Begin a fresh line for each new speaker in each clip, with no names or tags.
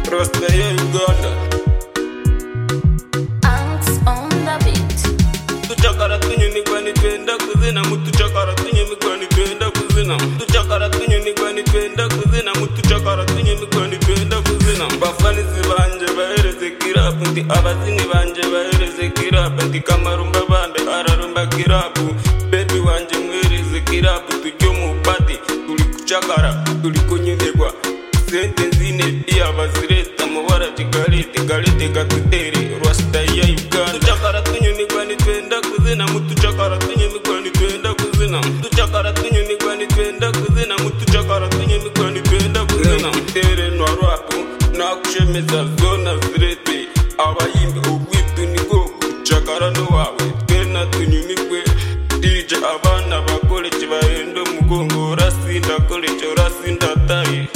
просто я гада
Anks on the beat.
tuchakara tunyoni kwani twenda kuzina mutuchakara tunyoni kwani twenda kuzina mutuchakara tunyoni kwani twenda kuzina mutuchakara tunyoni kwani twenda kuzina bafanizi banje bahereze kirapu ndi abazini banje bahereze kirapu ndi kamarumba bambe ararumba kirapu bebi wanje mwereze kirapu tujye mu pati turi kuchakara turi kunyurerwa sente zine pia bazireta mubara tigalete galete gatutere rwasita ya uganda tucakara tunyunikwani twenda kuzina mutucakara tunyunikwani twenda kuzina tucakara tunyunikwani twenda kuzina mutucakara tunyunikwani twenda kuzina tere nwarwapo nakushemeza zona zirete abayimbi ubwitu niko kucakara nowawe twena tunyunikwe dije abana bakoleje bahenda umugongo urasinda koleje urasinda tayi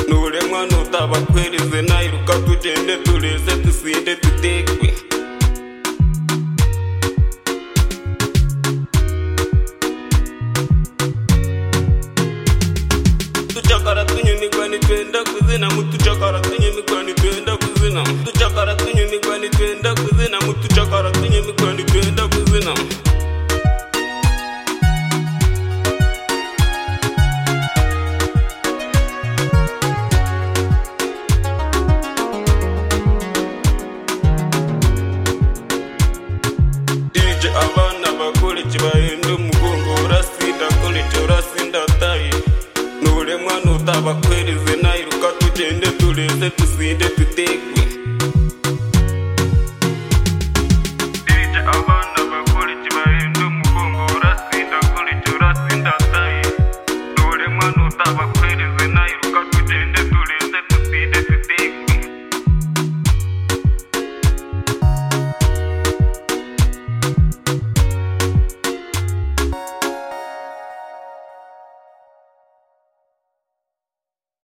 nuremwa nutabakwirize nayiruka tugende tureze dusinde dutekwe tuchakara tunyunikwani twenda kuzina mutuchakara tunyunikwani twenda kuzina tuchakara tunyunikwani twenda kuzina mutuchakara tunyunikwani twenda kuzina DJ abana bakoleje bahenda umugongo urasinda koleje urasinda tayi nuremwa nutabakwirize nayiruka tugende tureze dusinde dutekwe DJ abana bakoleje bahenda umugongo urasinda koleje urasinda tayi nuremwa nutabakwirize nayiruka